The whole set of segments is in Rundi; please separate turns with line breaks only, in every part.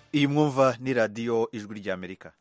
iyi mwumva ni radiyo ijwi ry'amerika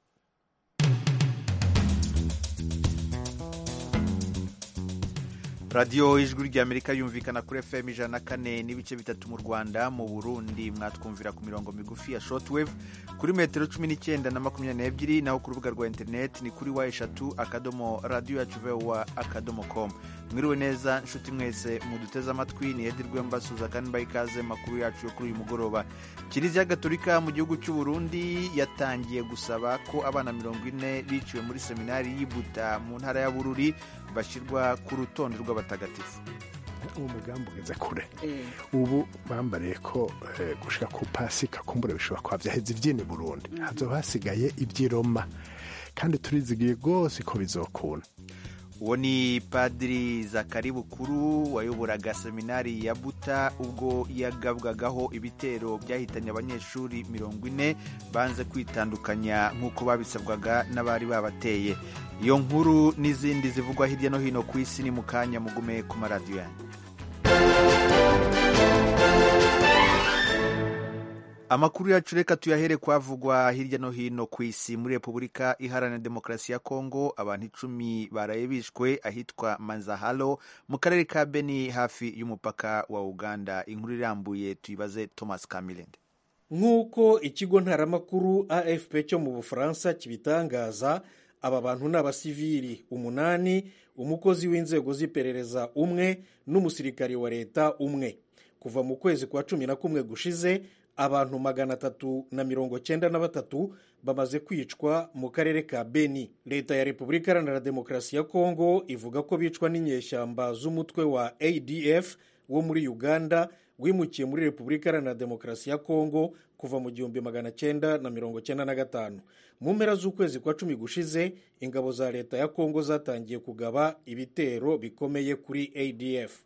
radiyo ijwi ry'amerika yumvikana kuri fm ijana na kane n'ibice bitatu mu rwanda mu burundi mwatwumvira ku mirongo migufi ya shortwave kuri metero cumi n'icyenda na makumyabiri n'ebyiri naho ku rubuga rwa interineti ni kuri wa eshatu akadomo radiyo yacu vewa akadomo komu mwiriwe neza nshuti mwese muduteze amatwi ni edirwe mbasuza kandi mbaha ikaze makuru yacu yo kuri uyu mugoroba kiliziya gatolika mu gihugu cy'u burundi yatangiye gusaba ko abana mirongo ine biciwe muri seminari y'ibuta mu ntara ya bururi bashyirwa ku rutonde rw'abatagatifu
uwo mugambi ugeze kure ubu bambariye ko gushika ku pasika kumbura bishobora kuba byaheze ibyini burundi hazoba hasigaye iby'iroma kandi turizigiye rwose ko bizokunda
uwo ni padiri zakari bukuru wayoboraga seminari ya buta ubwo yagabwagaho ibitero byahitanye abanyeshuri mirongo ine banze kwitandukanya nk'uko babisabwaga n'abari babateye iyo nkuru n'izindi zivugwa hirya no hino ku isi ni mu kanya mugume ku maradiyo yanyu amakuru yacu reka tuyahere kwavugwa hirya no hino ku isi muri repubulika iharanira demokarasi ya kongo abantu icumi baraye bishwe ahitwa manzahalo mu karere ka beni hafi y'umupaka wa uganda inkuru irambuye tuyibaze thomas kamilende
nk'uko ikigo ntaramakuru afp cyo mu bufaransa kibitangaza aba bantu ni abasivili umunani umukozi w'inzego z'iperereza umwe n'umusirikari wa leta umwe kuva mu kwezi kwa cumi na kumwe gushize abantu magana atatu na mirongo cyenda na batatu bamaze kwicwa mu karere ka beni leta ya repubulika iharanira demokarasi ya kongo ivuga ko bicwa n'inyeshyamba z'umutwe wa adf wo muri uganda wimukiye muri repubulika iharanira demokarasi ya kongo kuva mu gihumbi magana cyenda na mirongo cyenda na gatanu mu mpera z'ukwezi kwa cumi gushize ingabo za leta ya kongo zatangiye kugaba ibitero bikomeye kuri adf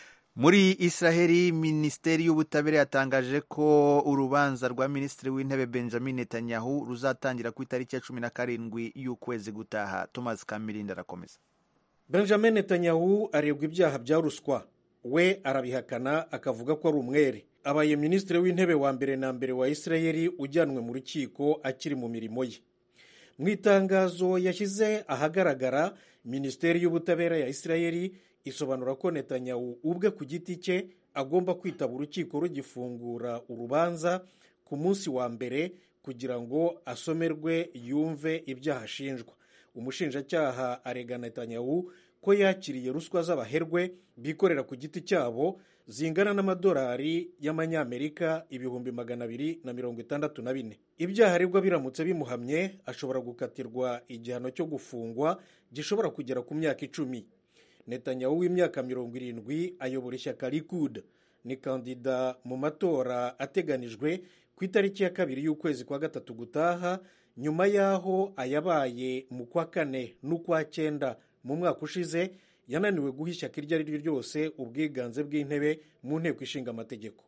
muri israheli minisiteri y'ubutabera yatangaje ko urubanza rwa minisitiri w'intebe benjamin netanyahu ruzatangira ku itariki ya cumi na karindwi y'ukwezi gutaha thomas kamirindi arakomeza
benjamin netanyahu aregwa ibyaha bya ruswa we arabihakana akavuga ko ari umwere abaye minisitiri w'intebe wa mbere na mbere wa israheli ujyanwe mu rukiko akiri mu mirimo ye mu itangazo yashyize ahagaragara minisiteri y'ubutabera ya israheli isobanura ko netanyahu ubwe ku giti cye agomba kwitaba urukiko rugifungura urubanza ku munsi wa mbere kugira ngo asomerwe yumve ibyaha ashinjwa umushinjacyaha arega netanyahu ko yakiriye ruswa z'abaherwe bikorera ku giti cyabo zingana n'amadolari y'amanyamerika ibihumbi magana abiri na mirongo itandatu na bine ibyaha aregwa biramutse bimuhamye ashobora gukatirwa igihano cyo gufungwa gishobora kugera ku myaka icumi netanyahu w'imyaka mirongo irindwi ayobora ishyaka likud ni kandida mu matora ateganijwe ku itariki ya kabiri y'ukwezi kwa gatatu gutaha nyuma y'aho ayabaye mu kwa kane n'ukwa cyenda mu mwaka ushize yananiwe guha ishyaka iryo ari ryo ryose ubwiganze bw'intebe mu nteko ishinga amategeko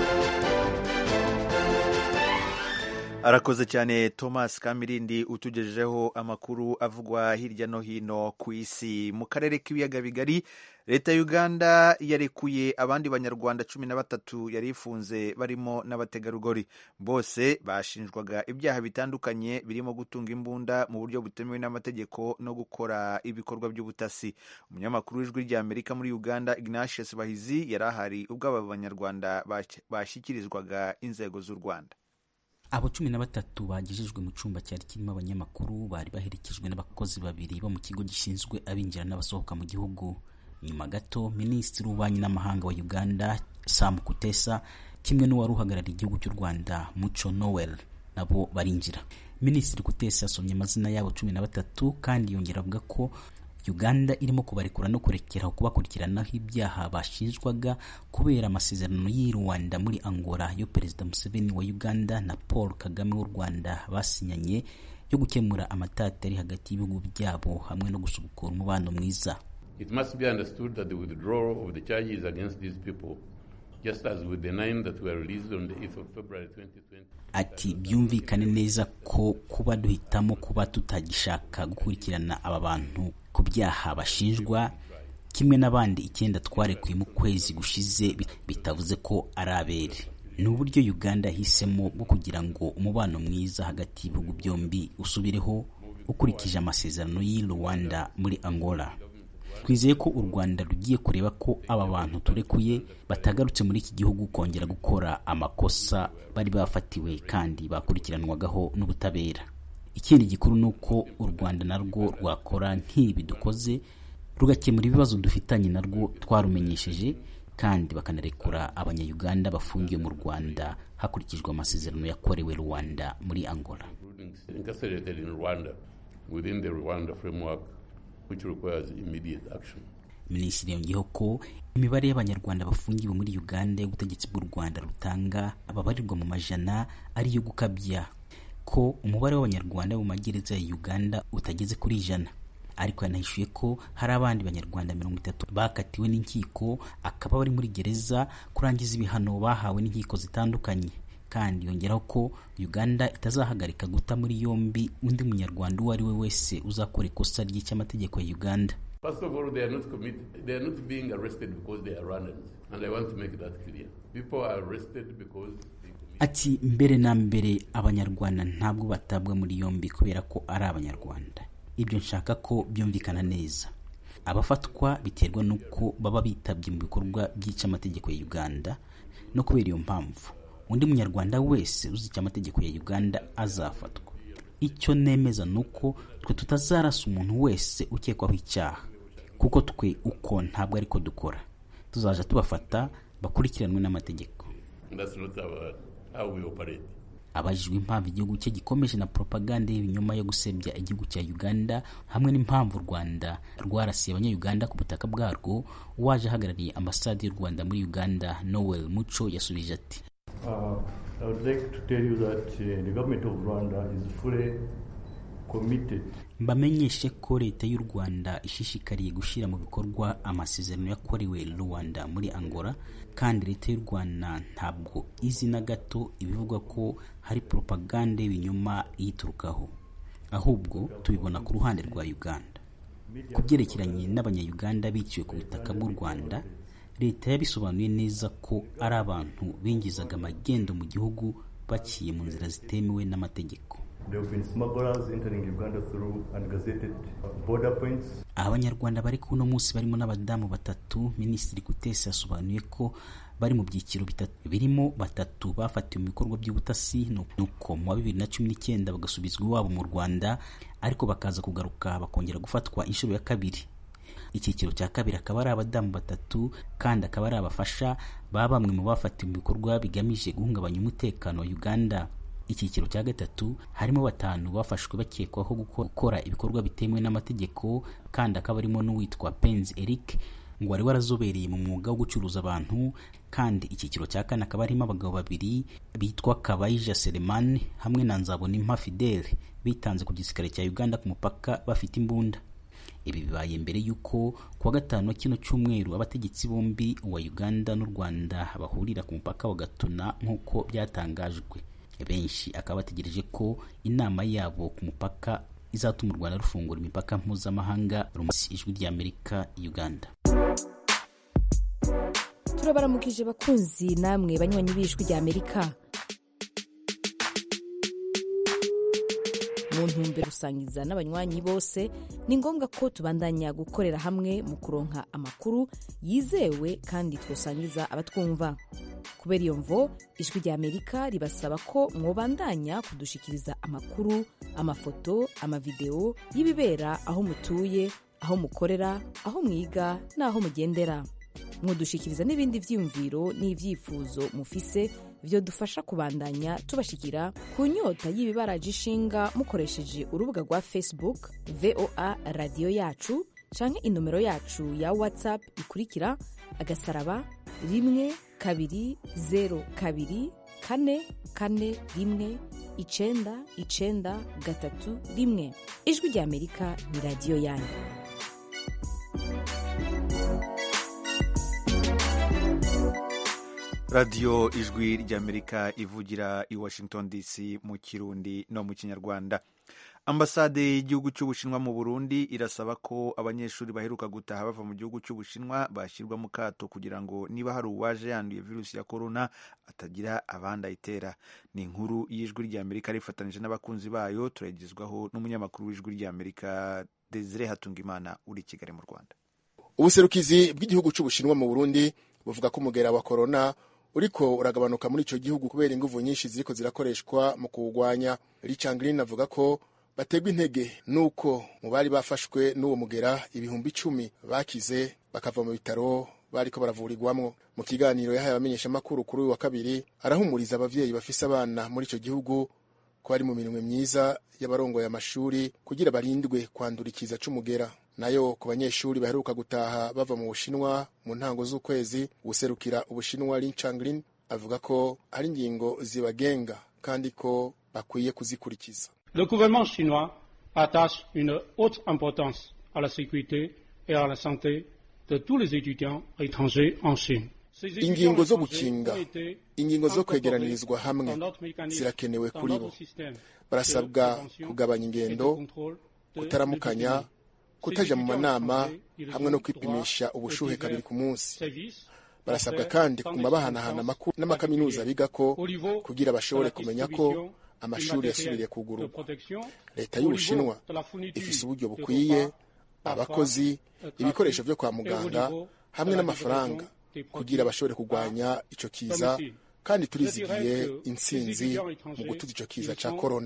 arakoze cyane thomas kamirindi utugejejeho amakuru avugwa hirya no hino ku isi mu karere k'ibiyaga bigari leta ya uganda yarekuye abandi banyarwanda cumi na batatu yari ifunze barimo n'abategarugori bose bashinjwaga ibyaha bitandukanye birimo gutunga imbunda mu buryo butemewe n'amategeko no gukora ibikorwa by'ubutasi umunyamakuru w'ijwi ry'amerika muri uganda ignatius bahizi yari ahari ubwo aba banyarwanda bashyikirizwaga inzego z'u rwanda
abo cumi na batatu bagejejwe mu cyumba cyari kirimo abanyamakuru bari baherekejwe n'abakozi babiri bo mu kigo gishinzwe abinjira n'abasohoka mu gihugu nyuma gato minisitiri w'ububanyi n'amahanga wa uganda sam kutesa kimwe n'uwari uhagarariye igihugu cy'u rwanda muco noel nabo barinjira minisitiri kutesa yasomye amazina yabo cumi na batatu kandi yongera avuga ko uganda irimo kubarekura no kurekeraho kubakurikiranaho ibyaha bashinjwaga kubera amasezerano y'i rwanda muri angola yo perezida museveni wa uganda na paul kagame w'u rwanda basinyanye yo gukemura amatati ari hagati y'ibihugu byabo hamwe no gusubukura umubano mwiza
It must be understood that the withdrawal of the charges against these people just as with the nine that were released on the 8th of February 2020
ati byumvikane neza ko kuba duhitamo kuba tutagishaka gukurikirana aba bantu ku byaha bashinjwa kimwe n'abandi icyenda twarekuye mu kwezi gushize bitavuze ko ari abere ni uburyo uganda yahisemo bwo kugira ngo umubano mwiza hagati y'ibihugu byombi usubireho ukurikije amasezerano y'i rwanda muri angola twizeye ko u rwanda rugiye kureba ko aba bantu turekuye batagarutse muri iki gihugu kongera gukora amakosa bari bafatiwe kandi bakurikiranwagaho n'ubutabera ikindi gikuru ni uko u rwanda narwo rwakora nk'ibi dukoze rugakemura ibibazo dufitanye narwo twarumenyesheje kandi bakanarekura abanyayuganda bafungiwe mu rwanda hakurikijwe amasezerano yakorewe rwanda muri angola
incarcerated in Rwanda within the Rwanda framework which requires immediate action.
minisitiri yongeyeho ko imibare y'abanyarwanda bafungiwe muri uganda y'ubutegetsi bw'u rwanda rutanga ababarirwa mu majana ariyo gukabya ko umubare w'abanyarwanda mu magereza ya uganda utageze kuri ijana ariko yanahishuye ko hari abandi banyarwanda mirongo itatu bakatiwe n'inkiko akaba bari muri gereza kurangiza ibihano bahawe n'inkiko zitandukanye kandi yongeraho ko uganda itazahagarika guta muri yombi undi munyarwanda uwo ari we wese uzakora ikosa ry'icyamategeko ya uganda
First of all, they are not committed. They are not being arrested because they are Rwandans, and I want to make that clear. People are arrested because they commit.
ati mbere na mbere abanyarwanda ntabwo batabwa muri yombi kubera ko ari abanyarwanda ibyo nshaka ko byumvikana neza abafatwa biterwa n'uko baba bitabye mu bikorwa byica amategeko ya uganda no kubera iyo mpamvu undi munyarwanda wese uzi icyo amategeko ya uganda azafatwa icyo nemeza ni uko twe tutazarasa umuntu wese ukekwaho icyaha kuko twe uko ntabwo ariko dukora tuzaja tubafata bakurikiranwe n'amategeko
And that's not our, how we operate.
abajijwe impamvu igihugu cye gikomeje na propaganda y'ibinyoma yo gusebya igihugu cya uganda hamwe n'impamvu u rwanda rwarasiye abanyayuganda ku butaka bwarwo uwaje ahagarariye ambasade y'u rwanda muri uganda noel muco yasubije ati
Uh, I would like to tell you that uh, the government of Rwanda is fully committed
mbamenyeshe ko leta y'u rwanda ishishikariye gushyira mu bikorwa amasezerano yakorewe rwanda muri angola kandi leta y'u rwanda ntabwo izi na gato ibivugwa ko hari propaganda y'ibinyoma iyiturukaho ahubwo tubibona ku ruhande rwa uganda ku byerekeranye n'abanyayuganda biciwe ku butaka bw'u rwanda leta yabisobanuye neza ko ari abantu binjizaga amagendo mu gihugu baciye mu nzira zitemewe n'amategeko
There have been smugglers entering Uganda through ungazetted border points.
abanyarwanda bari kuno munsi barimo n'abadamu batatu minisitiri kutesi yasobanuye ko bari mu byiciro bitatu birimo batatu bafatiwe mu bikorwa by'ubutasi nuko mu wa bibiri na cumi n'icyenda bagasubizwa iwabo mu rwanda ariko bakaza kugaruka bakongera gufatwa inshuro ya kabiri icyiciro cya kabiri akaba ari abadamu batatu kandi akaba ari abafasha ba bamwe mu bafatiwe mu bikorwa bigamije guhungabanya umutekano wa uganda icyiciro cya gatatu harimo batanu bafashwe bakekwaho gukora ibikorwa bitemewe n'amategeko kandi akaba arimo n'uwitwa penzi eric ngo wari warazobereye mu mwuga wo gucuruza abantu kandi icyiciro cya kane akaba harimo abagabo babiri bitwa kabayija selemani hamwe na nzabonimpa fidele bitanze ku gisirikare cya uganda ku mupaka bafite imbunda ibi bibaye mbere y'uko ku wa gatanu wa kino cyumweru abategetsi bombi uwa uganda n'u rwanda bahurira ku mupaka wa gatuna nk'uko byatangajwe benshi akaba bategereje ko inama yabo ku mupaka izatuma u rwanda rufungura imipaka mpuzamahanga rumasi ijwi ry'amerika uganda
turabaramukije bakunzi namwe banywanyi b'ijwi ry'amerika mu ntumbero rusangiza n'abanywanyi bose ni ngombwa ko tubandanya gukorera hamwe mu kuronka amakuru yizewe kandi twosangiza abatwumva kubera iyo mvo ijwi rya amerika ribasaba ko mwobandanya kudushikiriza amakuru amafoto amavideo y'ibibera aho mutuye aho mukorera aho mwiga n'aho mugendera mwodushikiriza n'ibindi vyiyumviro n'ivyifuzo mufise vyo dufasha kubandanya tubashikira ku nyota y'ibibaraje ishinga mukoresheje urubuga rwa facebook voa radiyo yacu canke inomero yacu ya whatsapp ikurikira agasaraba rimwe kabiri zero kabiri kane kane rimwe icenda icenda gatatu rimwe ijwi rya amerika ni radiyo yanyu
radiyo ijwi ry'amerika ivugira i washington dc mu kirundi no mu kinyarwanda ambasade y'igihugu cy'ubushinwa mu burundi irasaba ko abanyeshuri baheruka gutaha bava mu gihugu cy'ubushinwa bashyirwa mu kato kugira ngo niba hari uwaje yanduye virusi ya korona atagira abandi ayitera ni inkuru y'ijwi ry'amerika rifatanyije n'abakunzi bayo turayigezwaho n'umunyamakuru w'ijwi ry'amerika desire hatungimana uri i kigali mu rwanda
ubuserukizi bw'igihugu cy'ubushinwa mu burundi buvuga ko umugera wa korona uriko uragabanuka muri icyo gihugu kubera inguvu nyinshi ziriko zirakoreshwa mu kuwugwanya richard green avuga ko bategwa intege nuko mu bari bafashwe n'uwo mugera ibihumbi icumi bakize bakava mu bitaro bariko baravurirwamwo mu kiganiro yahaye abamenyeshamakuru kuri uyu wa kabiri arahumuriza abavyeyi bafise abana muri ico gihugu ko bari mu mirimo myiza y'abarongoye amashuri kugira barindwe kwandura ikiza c'umugera nayo ku banyeshuri baheruka gutaha bava mu bushinwa mu ntango z'ukwezi guserukira ubushinwa Lin Changlin avuga ko hari ingingo zibagenga kandi ko bakwiye kuzikurikiza
Le gouvernement chinois attache une haute importance à la sécurité et à la santé de tous les étudiants étrangers en Chine.
ingingo zo gukinga ingingo zo kwegeranirizwa hamwe zirakenewe kuri bo barasabwa kugabanya ingendo kutaramukanya kutaja mu manama hamwe no kwipimisha ubushuhe kabiri ku munsi barasabwa kandi kuguma bahanahana amakuru n'amakaminuza bigako kugira bashobore kumenya ko amashuri yasubiriye kugururwa leta y'ubushinwa ifise uburyo bukwiye abakozi ibikoresho vyo kwa muganga hamwe n'amafaranga kugira bashobore kurwanya ico kiza kandi turizigiye intsinzi mu gutuza ico kiza ca korona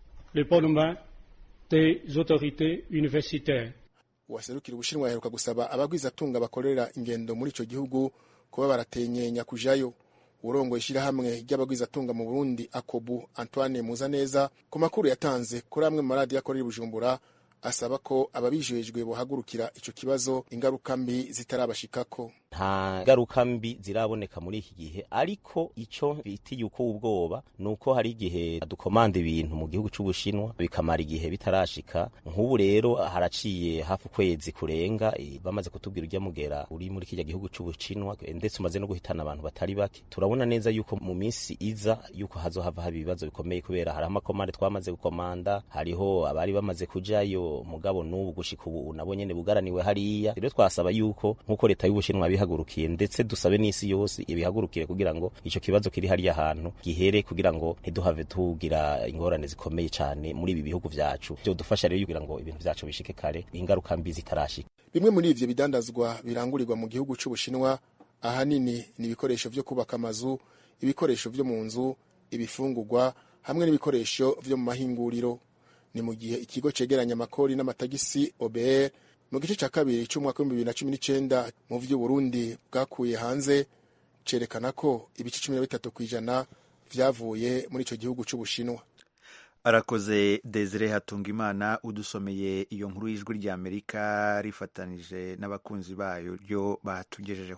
uwaserukira ubushinwa yaheruka gusaba abagwizatunga bakorera ingendo muri ico gihugu kuba baratenyenya kujayo urongoye ishyirahamwe ry'abagwizatunga mu burundi akobu antoine muzaneza ku makuru yatanze kuri amwe mu maradiyo akorera i bujumbura asaba ko ababijejwe bohagurukira ico kibazo ingaruka mbi zitarabashikako
nta ngaruka mbi ziraboneka muri iki gihe ariko ico bitiye uko ubwoba ni uko hari igihe dukomanda ibintu mu gihugu c'ubushinwa bikamara igihe bitarashika nk'ubu rero haraciye hafi ukwezi kurenga e, bamaze kutubwira urya mugera uri muri kirya gihugu c'ubushinwa ndetse umaze no guhitana abantu batari bake turabona neza yuko mu minsi iza yuko hazohava haba ibibazo bikomeye kubera hari amakomande twamaze gukomanda hariho abari bamaze kujayo mugabo n'ubu gushika ubu nabo nyene bugaraniwe hariya rero twasaba yuko nk'uko leta y'ubushinwa bihagurukiye ndetse dusabe n'isi yose ibihagurukire kugira ngo ico kibazo kiri hariya hantu gihere kugira ngo ntiduhave tugira ingorane zikomeye cane muri ibi bihugu vyacu vyodufasha rero kugira ngo ibintu vyacu bishike kare ingaruka mbi zitarashika
bimwe muri ivyo bidandazwa birangurirwa mu gihugu c'ubushinwa ahanini ni ibikoresho vyo kubaka amazu ibikoresho vyo mu nzu ibifungurwa hamwe n'ibikoresho vyo mu mahinguriro ni mu gihe ikigo cegeranya amakori n'amatagisi OBR mu gice ca kabiri c'umwaka w'ibihumbi bibiri na cumi n'icenda mu vy'uburundi bwakuye hanze cerekana ko ibice cumi na bitatu kw'ijana vyavuye muri ico gihugu c'ubushinwa
arakoze desire hatungimana udusomeye iyo nkuru y'ijwi ry'amerika rifatanije n'abakunzi bayo ryo batugejejeho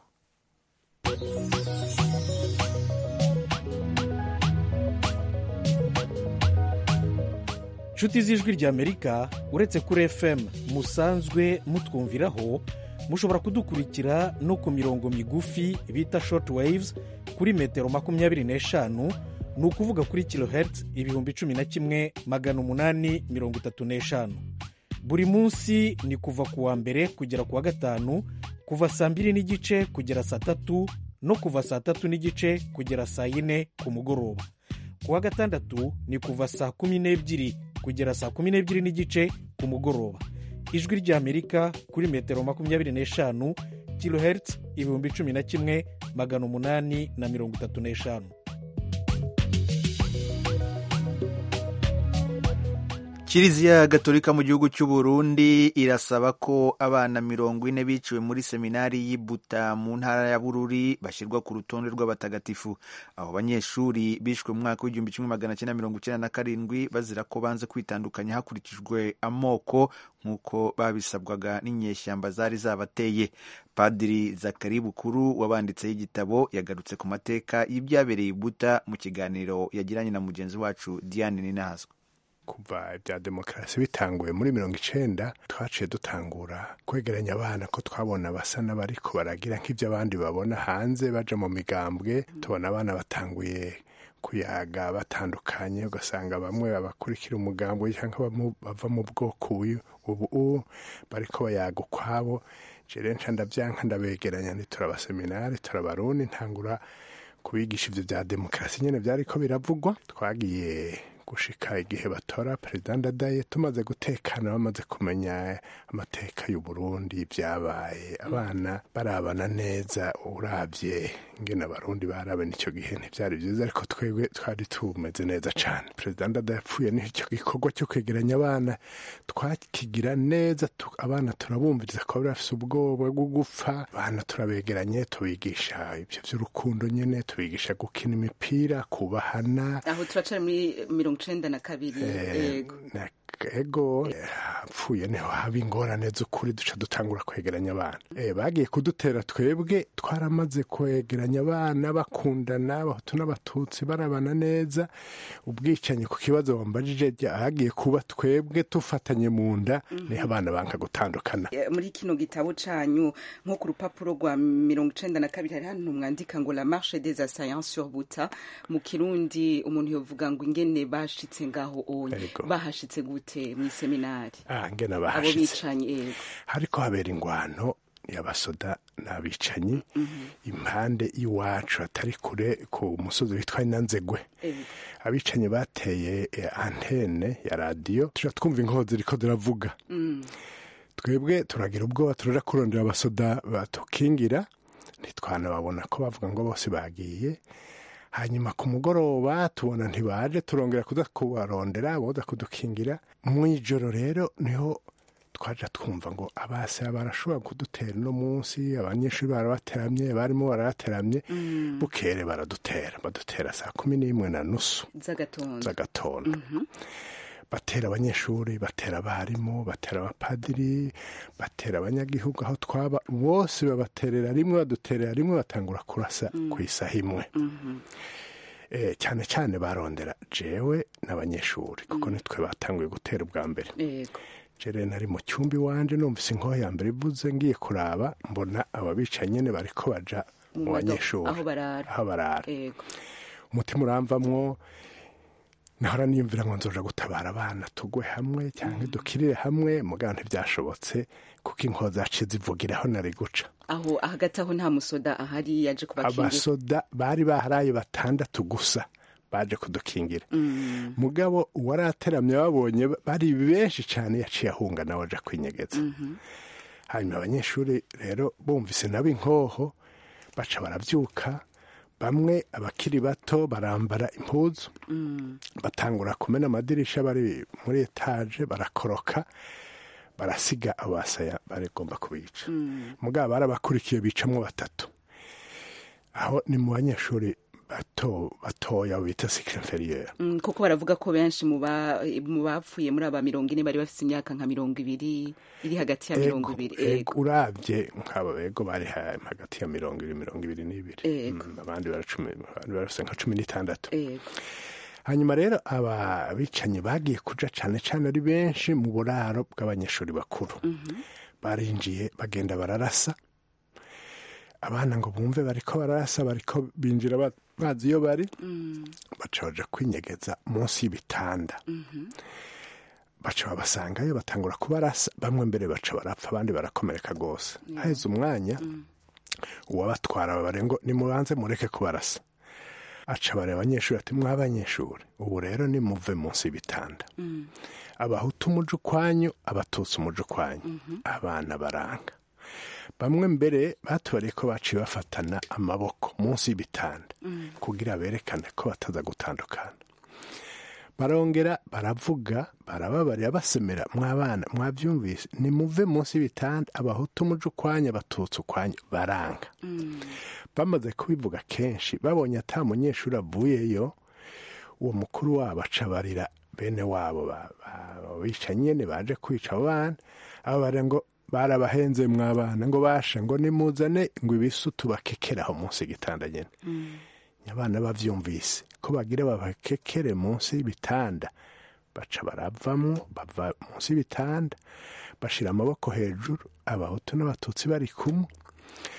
nshuti z'ijwi ry'amerika uretse kuri fm musanzwe mutwumviraho mushobora kudukurikira no ku mirongo migufi bita short waves kuri metero makumyabiri n'eshanu ni ukuvuga kuri kilohertz ibihumbi cumi na kimwe magana umunani mirongo itatu n'eshanu buri munsi ni kuva ku wa mbere kugera ku wa gatanu kuva saa mbiri n'igice kugera saa tatu no kuva saa tatu n'igice kugera saa yine ku mugoroba ku wa gatandatu ni kuva saa kumi n'ebyiri kugera saa kumi n'ebyiri n'igice ku mugoroba ijwi ry'amerika kuri metero makumyabiri n'eshanu kilohertz ibihumbi cumi na kimwe magana umunani na mirongo itatu n'eshanu
kiliziya gatolika mu gihugu cy'u Burundi irasaba ko abana mirongo ine biciwe muri seminari y'Ibuta mu ntara ya Bururi bashyirwa ku rutonde rw'abatagatifu abo banyeshuri bishwe mu mwaka w'igihumbi kimwe magana cyenda mirongo icyenda na karindwi bazira ko banze kwitandukanya hakurikijwe amoko nk'uko babisabwaga n'inyeshyamba zari zabateye padiri zakari bukuru wabanditseho igitabo yagarutse ku mateka y'ibyabereye Ibuta mu kiganiro yagiranye na mugenzi wacu Diane Ninahazwa
kuva ibya demokarasi bitanguye muri mirongo icenda twaciye dutangura kwegeranya abana ko twabona basa n'abariko baragira nk'ibyo abandi babona hanze baja mu migambwe tubona abana batanguye kuyaga batandukanye ugasanga bamwe babakurikira umugambi cyangwa bava mu bwoko ubu bariko bayaga ukwabo jere nca ndavyanka ndabegeranya ntiturabaseminari turabarundi ntangura kubigisha ivyo vya demokarasi nyene vyariko biravugwa twagiye gushika igihe batora perezida ndadaye tumaze gutekana bamaze kumenya amateka y'uburundi byabaye abana barabana neza urabye ngena abarundi barabana icyo gihe ntibyari byiza ariko twebwe twari tumeze neza cyane perezida ndadaye yapfuye n'icyo gikorwa cyo kwegeranya abana twakigira neza abana turabumviriza ko bari bafite ubwoba bwo gupfa abana turabegeranye tubigisha ibyo by'urukundo nyine tubigisha gukina imipira kubahana
aho turacara muri mirongo icenda na kabiri yego
ego apfuye niho haba ingorane z'ukuri duca dutangura kwegeranya abana bagiye kudutera twebwe twaramaze kwegeranya abana bakundana abahutu n'abatutsi barabana neza ubwicanyi ku kibazo wambajije hagiye kuba twebwe tufatanye mu nda niho abana banka gutandukana
muri kino gitabo canyu nko ku rupapuro rwa mirongo icenda na kabiri hari hano mwandika ngo la marche des assaillants sur buta mu kirundi umuntu yovuga ngo ingene bashitse ngaho onye bahashitse gute mu seminari
ah ngena
abo
bahashitse
bicanyi yego
hariko habera ingwano y'abasoda n'abicanyi impande y'iwacu atari kure ku musozi witwa inanzegwe abicanyi bateye antene ya radiyo tuja twumva inkoho ziriko ziravuga twebwe turagira ubwoba turaja kurondera abasoda batukingira ntitwanababona ko bavuga ngo bose bagiye hanyuma ku mugoroba tubona ntibaje turongera kuza kubarondera boza kudukingira mu ijoro rero niho twaja twumva ngo abase barashobora kudutera uno munsi abanyeshuri barabateramye barimo barabateramye bukere baradutera badutera saa kumi n'imwe na nusu
z'agatondo
z'agatondo batera abanyeshuri batera abarimu batera abapadiri batera abanyagihugu aho twaba bose babaterera rimwe baduterera rimwe batangura kurasa ku isaha imwe cyane cyane barondera jewe n'abanyeshuri kuko nitwe batanguye gutera ubwa mbere
yego
jere nari mu cyumba iwanje numvise inkoho ya mbere ivuze ngiye kuraba mbona ababica nyene bariko baja mu banyeshuri
aho barara
aho barara
yego
umutima uramvamwo nahora niyumvira ngo nzoja gutabara abana tugwe hamwe cyangwa dukirire hamwe mugabo ntibyashobotse kuko inkoho zaciye zivugira aho nari guca
aho hagati aho nta musoda ahari yaje kubakingira
abasoda bari baharaye batandatu gusa baje kudukingira mugabo uwarateramye babonye bari benshi cyane yaciye ahunga nawe aja kwinyegeza hanyuma abanyeshuri rero bumvise nabo inkoho baca barabyuka bamwe abakiri bato barambara impuzu batangura kumena amadirisha bari muri etaje barakoroka barasiga abasaya barigomba kubica mugabo barabakurikiye bicamwo batatu aho ni mu banyeshuri bato batoya bita sikire inferieur
Mm, kuko baravuga ko benshi mu ba- mu bapfuye muri aba mirongo ine bari bafite imyaka nka mirongo ibiri iri hagati ya mirongo ibiri
ego urabye nk'aba bego bari ha- hagati ya mirongo ibiri mirongo ibiri n'ibiri
Ego.
Mm, abandi baracumi abandi barafite nka cumi n'itandatu
ego
hanyuma rero aba bicanyi bagiye kuja cane cane ari benshi mu buraro bw'abanyeshuri bakuru barinjiye bagenda bararasa abana ngo bumve bariko bararasa bariko binjira ba- bazi iyo bari baca baja kwinyegeza munsi y'ibitanda baca babasangayo batangura kubarasa bamwe mbere baca barapfa abandi barakomereka rwose haheze umwanya uwabatwara babare ngo nimubanze mureke kubarasa aca bareba abanyeshuri ati mw'abanyeshuri ubu rero nimuve munsi y'ibitanda abahutu umuje ukwanyu abatutsi umuje ukwanyu abana baranga bamwe mbere batubariye ko baciye bafatana amaboko munsi y'ibitanda kugira berekane ko bataza gutandukana barongera baravuga barababarira basemera mw'abana mwabyumvise nimuve munsi y'ibitanda abahutu umuje ukwanyu abatutsi ukwanyu baranga bamaze kubivuga kenshi babonye ata munyeshuri avuyeyo uwo mukuru wabo acabarira bene wabo ba- ba- bica nyene baje kwica abo bana abo bara ngo barabahenze mw'abana ngo basha ngo nimuzane ngo ibisu tubakekeraho munsi y'igitanda nyene abana bavyumvise ko bagira babakekere munsi y'ibitanda baca baravamwo bava munsi y'ibitanda bashira amaboko hejuru abahutu n'abatutsi bari kumwe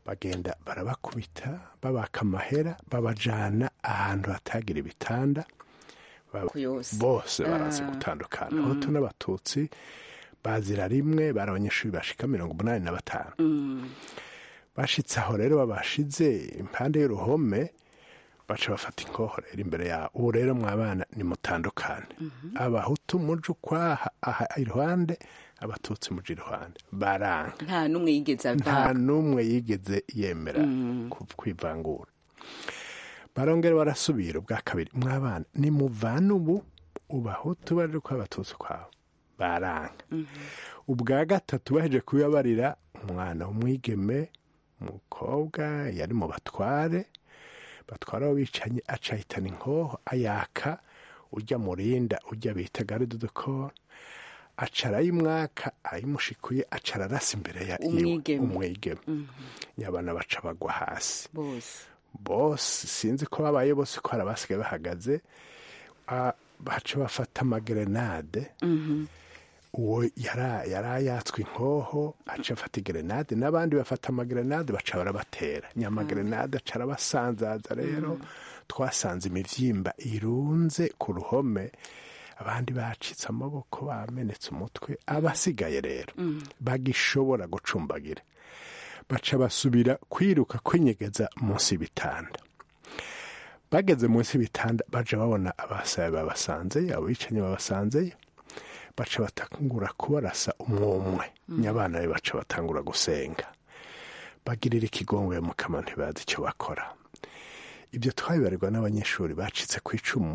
bagenda barabakubita babaka amahera babajana ahantu hatagira ibitanda Ba- bose barazi gutandukana abahutu n'abatutsi bazira rimwe bari abanyeshuri bashika mirongo umunani na batanu bashitse aho rero babashize impande y'uruhome baca bafata inkoho rero imbere yabo ubu rero mwabana nimutandukane abahutu muje ukwaha aha iruhande abatutsi muje iruhande baranga
nta n'umwe yigeze
nta
ava
n'umwe yigeze yemera ku- kwivangura barongera barasubira ubwa kabiri mwabana nimuvana ubu ubahutu baje kwa abatutsi kwabo baranga ubwa gatatu baheje kubibabarira umwana w'umwigeme umukobwa yari mu batware batwara abo bicanye acahitana inkoho ayaka ujya murinda ujya bita garde de corps aca arayimwaka ayimushikuye aca ararasa imbere ya iwe,
Umwigeme.
umwigeme nyabana baca bagwa hasi
bose
bose sinzi ko babaye bose ko hari abasigaye bahagaze ah, baca bafata amagerenade uwo yara- yari yatswe inkoho aca afata igerenade n'abandi bafata amagerenade baca barabatera nyamagerenade aca arabasanzaza rero twasanze imivyimba irunze ku ruhome abandi bacitse amaboko bamenetse umutwe abasigaye rero bagishobora gucumbagira baca basubira kwiruka kwinyegeza munsi y'ibitanda bageze munsi y'ibitanda baja babona abasaye babasanzeyo abo bicanyi babasanzeyo baca batangura kubarasa umwumwe nyabana be baca batangura gusenga bagirira ikigongwe mu kanwa ntibazi icyo bakora ibyo twabibarirwa n'abanyeshuri bacitse ku icumu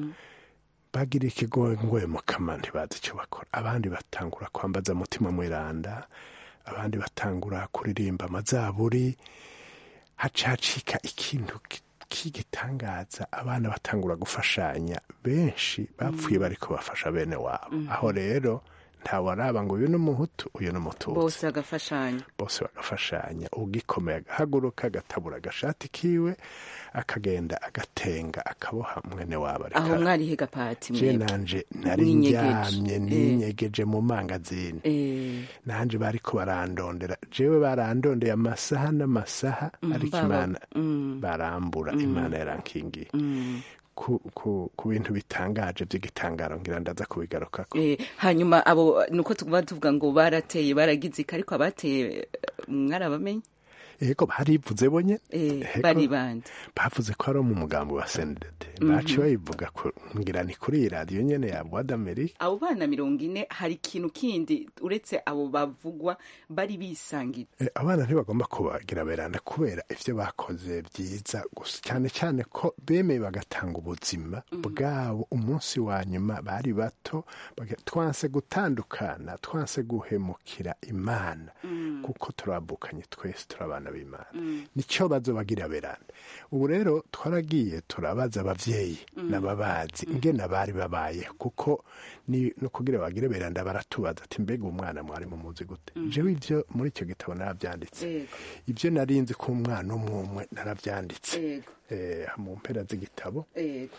bagira ikigongwe mu kanwa ntibazi icyo bakora abandi batangura kwambaza mutima mwiranda abandi batangura kuririmba amazaburi hacacika ikintu ki- k'igitangaza abana batangura gufashanya benshi bapfuye bari kubafasha bene wabo aho rero ntawaraba ngo uyu ni umuhutu uyu ni umututsi
bose bagafashanya
bose bagafashanya ugikomeye agahaguruka agatabura agashati kiwe akagenda agatenga akaboha mwene wabo ariko
aho mwarihe gapati
je
mwebwe
nanje nari
Mwinyegeje.
ndyamye
Eh.
ninyegeje mu mangazini
Eh,
nanje bariko barandondera jewe barandondeye amasaha n'amasaha ariko
baba-
imana
mm.
barambura imana yarankingiye ku, ku, ku bintu bitangaje by'igitangaro ngira ndaza kubigarukako
eh, hanyuma abo nuko tuba tuvuga ngo barateye baragize iki ariko abateye eh, mwarabamenye
yego barivuze bonye
Eh,
Ego.
bari bande
bavuze ko ari mu mugambi wa sendede baci bayivuga ko ngira ni kuri iyi radiyo nyene ya voix d'amerique
abo bana mirongo ine hari ikintu kindi uretse abo bavugwa bari bisangira
Eh, abana ntibagomba kubagira beranda kubera ivyo bakoze byiza gusa cyane cyane ko bemeye bagatanga ubuzima bwabo umunsi wa nyuma bari bato baga- twanse gutandukana twanse guhemukira imana kuko turabukanye twese turi abana b'imana nicyo bazobagira beranda ubu rero twaragiye turabaza abavyeyi n'ababazi ingene bari babaye kuko ni no kugira bagire beranda baratubaza ati mbega umwana mwari mumuzi gute jewe ivyo muri icyo gitabo naravyanditse
Yego.
ibyo narinzi ko umwana umwe umwe naravyanditse
Yego.
eh, mu mpera z'igitabo
Yego.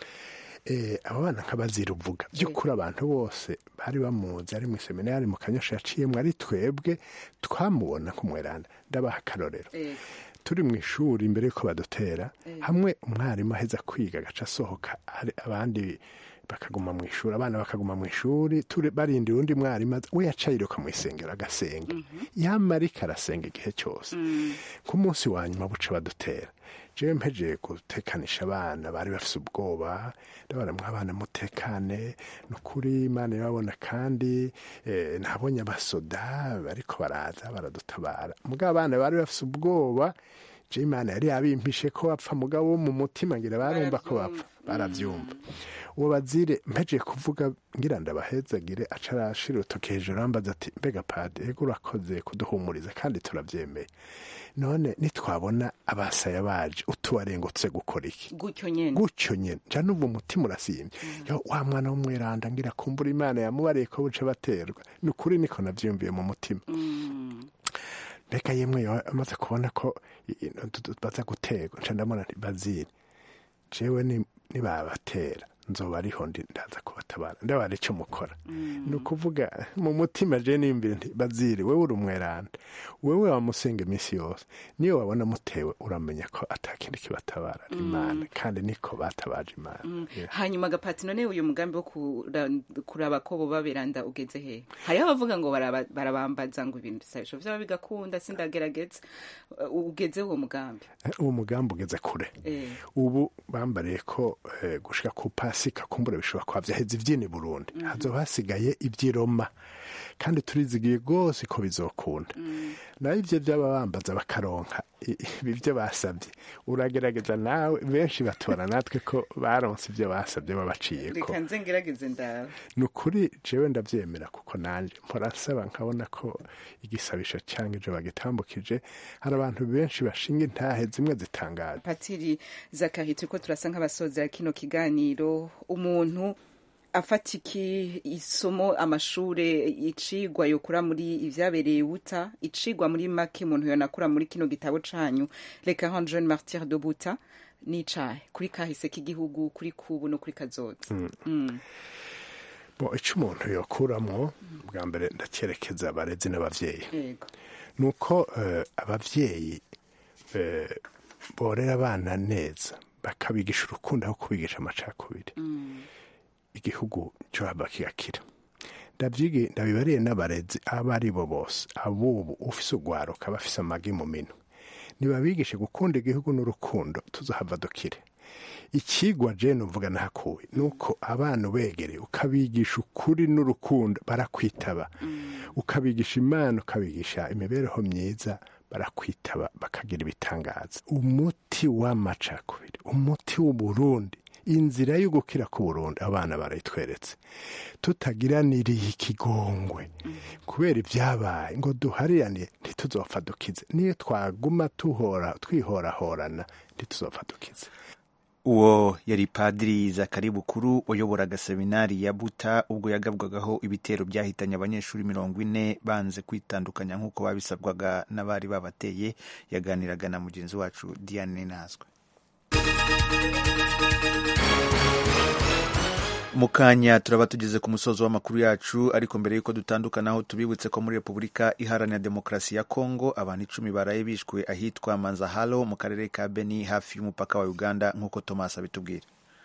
eh, abo bana nk'abazira uvuga by'ukuri abantu bose bari bamuzi ari mu iseminari mu kanyosha yaciyemwo ari twebwe twamubona kumweranda ndabaha akarorero
Yego.
turi mu ishuri imbere y'uko badutera hamwe umwarimu aheza kwiga agaca asohoka hari abandi bakaguma mu ishuri abana bakaguma mu ishuri turi barindira undi mwarimu aza- we yaca yiruka mu isengero agasenga yamarika arasenga igihe cyose ku munsi wa nyuma buca badutera jewe mpejeye gutekanisha abana bari bafise ubwoba ndabona mwabana mutekane ni ukuri imana irababona kandi eh, nabonye abasoda bariko baraza baradutabara mugabo abana bari bafise ubwoba je imana yari yabimpishe ko bapfa mugabo wo mu mutima ngira barumva ko bapfa baravyumva uwo bazire mpejeye kuvuga ngira ndabahezagire aca arashira urutoki hejuru ambaza ati mbega padi ego urakoze kuduhumuriza kandi turavyemeye none nitwabona abasaya baje utubarengutse gukora iki
gutyo nyene
gutyo nyene nca numva umutima urasimye yo wa mwana w'umweranda ngira kumbura imana yamubariye ko buce baterwa ni ukuri niko navyumviye mu mutima mbega yemwe yo amaze kubona ko i- i- tu- tu- baza guterwa nca ndabona nti bazire jewe ni- nibabatera nzoba ariho ndi ndaza kubatabara ndabara icyo mukora ni ukuvuga mu mutima je n'imbere nti baziri wewe uri umweranda wewe wamusenga iminsi yose niyo wabona mutewe uramenya ko atakindi kibatabara ari imana kandi niko batabaje imana Yeah.
hanyuma agapati none uyu mugambi wo kura- kuraba ko boba beranda ugeze he hariho abavuga ngo baraba- barabambaza ngo ibintu bisabisho vyaba bigakunda sindagerageza Uh, ugeze uwo mugambi
uwo mugambi ugeze kure
Eh.
ubu bambariye ko eh, gushika ku pasika kumbura bishobora kuba vyaheze ivyini burundi hazoba hasigaye ivy'iroma kandi turizigiye rwose ko bizokunda nayo ivyo vyaba bambaza bakaronka i- ibi vyo basabye uragerageza nawe benshi batora natwe ko baronse ivyo basabye babaciyeko
reka nze ngerageze ndawe
ni ukuri jewe ndavyemera kuko nanje mpora nsaba nkabona ko igisabisho cyangwa ijo bagitambukije hari abantu benshi bashinga intahe zimwe zitangaje
patiri zakari turiko turasa nk'abasozera kino kiganiro umuntu afata iki isomo amashure icigwa yokura muri ivyabereye buta icigwa muri make umuntu yonakura muri kino gitabo canyu le 40 jeune martyr de buta n'icahe kuri kahise k'igihugu kuri kubu no kuri kazoza Mm.
bo ico umuntu yokuramwo bwa mbere ndacyerekeza abarezi n'abavyeyi
yego
ni uko eh, abavyeyi eh, borera abana neza bakabigisha urukundo aho kubigisha amacakubiri igihugu cyo haba kigakira ndabyige ndabibariye n'abarezi abo ari bo bose abubu ufise ugwaruka bafise amagi mu minwe nibabigishe gukunda igihugu n'urukundo tuzohava dukire ikigwa jene uvuga nahakuwe ni uko abana ubegereye ukabigisha ukuri n'urukundo barakwitaba ukabigisha imana ukabigisha imibereho myiza barakwitaba bakagira ibitangaza umuti w'amacakubiri umuti w'uburundi inzira yo gukira ku burundi abana barayitweretse tutagiraniriye ikigongwe kubera ibyabaye ngo duharirane ntituzopfa dukize niyo twaguma tuhora twihorahorana ntituzopfa dukize
uwo yari padiri zakari bukuru wayoboraga seminari ya buta ubwo yagabwagaho ibitero byahitanye abanyeshuri mirongo ine banze kwitandukanya nk'uko babisabwaga n'abari babateye yaganiraga na mugenzi wacu diane nazwe mu kanya turaba tugeze ku musozo w'amakuru yacu ariko mbere y'uko dutandukanaho tubibutse ko muri repubulika iharanira demokarasi ya kongo abantu icumi baraye bishwe ahitwa manzahalo mu karere ka beni hafi y'umupaka wa uganda nk'uko thomas abitubwira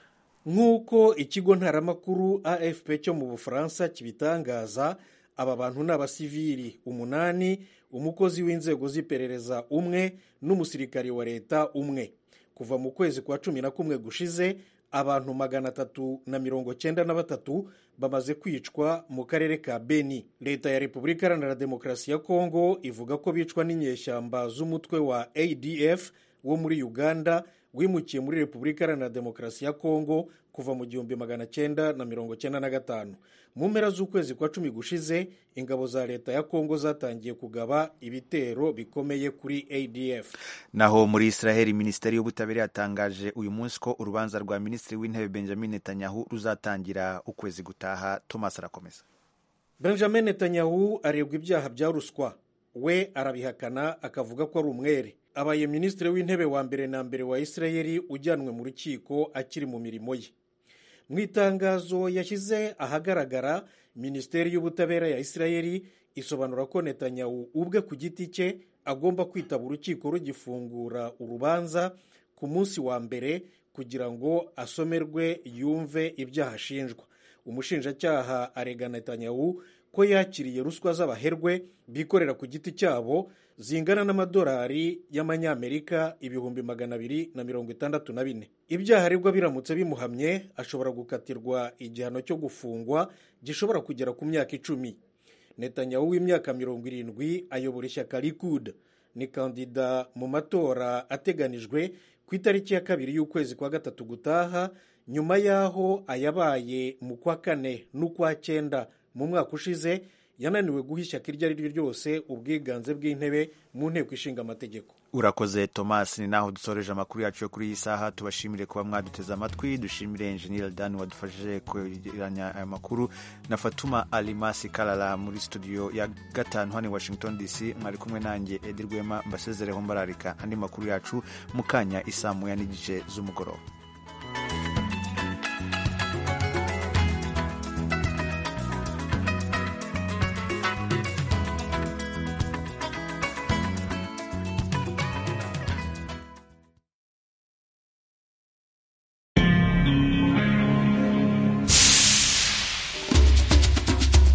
nk'uko ikigo ntaramakuru afp cyo mu bufaransa kibitangaza aba bantu ni abasivili umunani umukozi w'inzego z'iperereza umwe n'umusirikari wa leta umwe kuva mu kwezi kwa cumi na kumwe gushize abantu magana atatu na mirongo cyenda na batatu bamaze kwicwa mu karere ka beni leta ya repubulika iharanira demokarasi ya kongo ivuga ko bicwa n'inyeshyamba z'umutwe wa adf wo muri uganda wimukiye muri repubulika iharanira demokarasi ya kongo kuva mu gihumbi magana cyenda na mirongo cyenda na gatanu mu mpera z'ukwezi kwa cumi gushize ingabo za leta ya kongo zatangiye kugaba ibitero bikomeye kuri adf
naho muri israheli minisiteri y'ubutabera yatangaje uyu munsi ko urubanza rwa minisitiri w'intebe benjamin netanyahu ruzatangira ukwezi gutaha thomas arakomeza
benjamin netanyahu aregwa ibyaha bya ruswa we arabihakana akavuga ko ari umwere abaye minisitiri w'intebe wa mbere na mbere wa israheli ujyanwe mu rukiko akiri mu mirimo ye mu itangazo yashyize ahagaragara minisiteri y'ubutabera ya israheli isobanura ko netanyahu ubwe ku giti cye agomba kwitaba urukiko rugifungura urubanza ku munsi wa mbere kugira ngo asomerwe yumve ibyaha ashinjwa umushinjacyaha arega netanyahu ko yakiriye ruswa z'abaherwe bikorera ku giti cyabo zingana n'amadolari y'amanyamerika ibihumbi magana abiri na mirongo itandatu na bine ibyaha aregwa biramutse bimuhamye ashobora gukatirwa igihano cyo gufungwa gishobora kugera ku myaka icumi netanyahu w'imyaka mirongo irindwi ayobora ishyaka likud ni kandida mu matora ateganijwe ku itariki ya kabiri y'ukwezi kwa gatatu gutaha nyuma y'aho ayabaye mu kwa kane n'ukwa cyenda mu mwaka ushize yananiwe guha ishyaka iryo ari ryo ryose ubwiganze bw'intebe mu nteko ishinga amategeko
urakoze thomas ni naho dusoreje amakuru yacu yo kuri iyi saha tubashimire kuba mwaduteze amatwi dushimire enjeniyeri dani wadufashije kwegeranya aya makuru na fatuma alimasi karara muri studio ya gatanu hano i washington dc mwari kumwe nanjye edi rwema mbasezereho mbararika andi makuru yacu mu kanya isaa moya n'igice z'umugoroba